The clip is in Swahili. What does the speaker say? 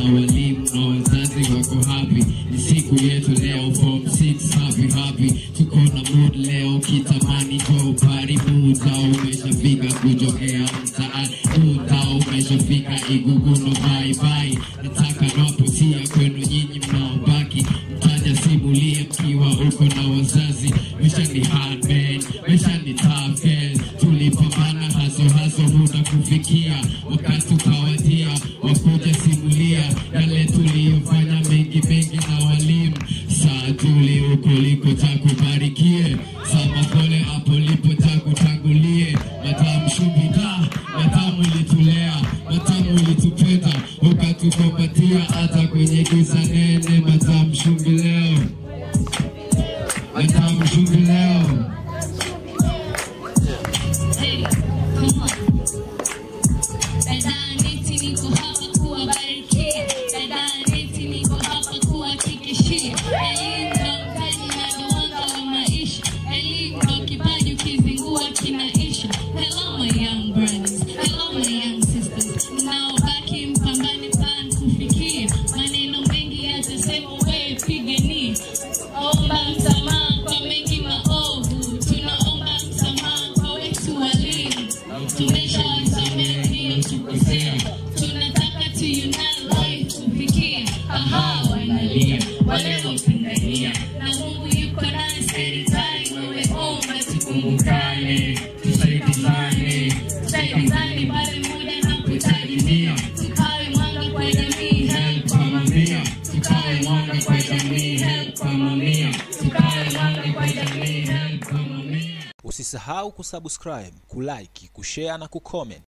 walimu na wazazi wako happy. Ni siku yetu leo, form 6 happy happy. Tuko na mood leo, kitamani jo pari muda umeshafika kujokea mtaani, muda umeshafika Iguguno bye bye. Nataka naposia kwenu nyinyi mnaobaki, mtaja simulie mkiwa uko na wazazi. Maisha ni hard man, maisha ni tough girl. Tulipambana haso haso, muda kufikia wakati ukawadia, wakuja simulia yale tuliyofanya mengi mengi na walimu. Saa tuli huko liko takubarikie, sama pole hapo lipo takutangulie. Matamu shubida, matamu ilitulea, matamu ilitupenda, ukatukombatia hata kwenye giza nene. Matamu shumbi leo, matamu shumbi leo. Hey, come on. Dada Neti niko hapa kuwabarikia. Dada Neti niko hapa kuwahakikishia. Elimu ndo mtaji na ndo mwanga wa maisha. Elimu ndo kipaji ukizingua kinaisha. Hello my young brothers. Hello my young sisters. Mnaobaki mpambane plan kufikia. Maneno mengi yatasema wewe pigania. Omba msamaha kwa mengi maovu. Tunaomba msamaha kwa wetu walimu. Tumeshawasamehe hiyo tukosea. Tunataka tuunane life tufikie. Aha, wanalia waliopingania. Na Mungu yuko nasi anytime. Wewe omba tukumbukane, tusaidizane, tusaidizane pale muda unapotajimia. Tukawe mwanga kwa jamii, help Kwa mamia, tukawe mwanga kwa jamii, help kwa mamia, tukawe mwanga kwa jamii, help kwa mamia. Usisahau kusubscribe, kulike, kushare na kucomment